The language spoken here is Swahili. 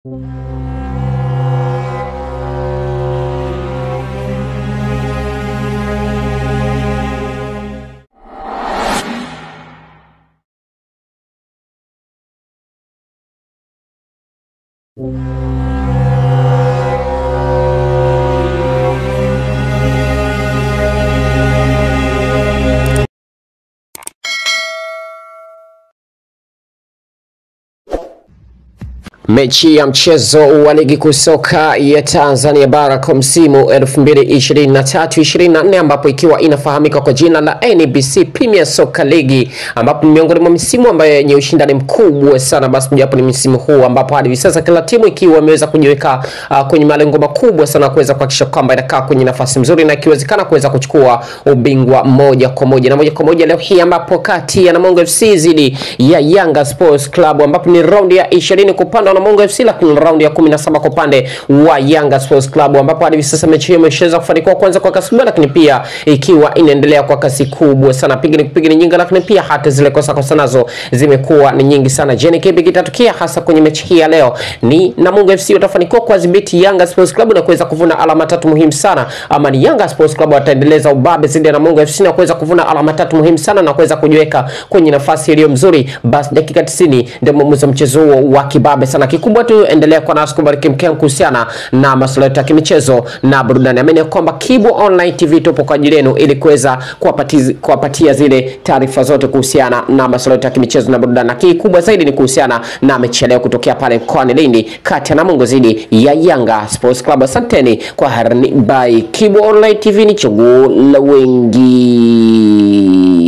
Mechi ya mchezo wa ligi kuu soka ya Tanzania bara kwa msimu 2023-2024 ambapo ikiwa inafahamika kwa jina la NBC Premier Soccer League ambapo ni miongoni mwa misimu ambayo yenye ushindani mkubwa sana, basi japo ni msimu huu ambapo hadi hivi sasa kila timu ikiwa imeweza kujiweka uh, kwenye malengo makubwa sana kuweza kuhakikisha kwamba inakaa kwenye nafasi nzuri na ikiwezekana kuweza kuchukua ubingwa moja kwa moja na moja kwa moja leo hii ambapo kati ya Namungo FC dhidi ya Yanga Sports Club ambapo ni raundi ya 20 kwa upande wa Namungo FC lakini raundi ya 17 kwa upande wa Yanga Sports Club ambapo hadi hivi sasa mechi hiyo imeshaweza kufanikiwa kwanza kwa kasi kubwa, lakini pia ikiwa inaendelea kwa kasi kubwa sana, piga ni kupiga ni nyingi, lakini pia hata zile kosa kosa nazo zimekuwa ni nyingi sana. Je, ni kipi kitatukia hasa kwenye mechi hii ya leo? Ni Namungo FC watafanikiwa kuwadhibiti Yanga Sports Club na kuweza kuvuna alama tatu muhimu sana, ama ni Yanga Sports Club wataendeleza ubabe dhidi ya Namungo FC na kuweza kuvuna alama tatu muhimu sana na kuweza kujiweka kwenye nafasi iliyo mzuri? Basi dakika 90 ndio mwamuzi wa mchezo huo wa kibabe sana. Kikubwa tu endelea kwa nasi kubariki mkeo kuhusiana na masuala yetu ya kimichezo na burudani. Amini kwamba Kibo Online TV tupo kwa ajili yenu ili kuweza kuwapatia kuwapatia zile taarifa zote kuhusiana na masuala yetu ya kimichezo na burudani, na kikubwa zaidi ni kuhusiana na mechi ya leo kutokea pale mkoani Lindi kati ya Namungo dhidi ya Yanga Sports Club. Asanteni kwa harani by Kibo Online TV, ni chaguo la wengi.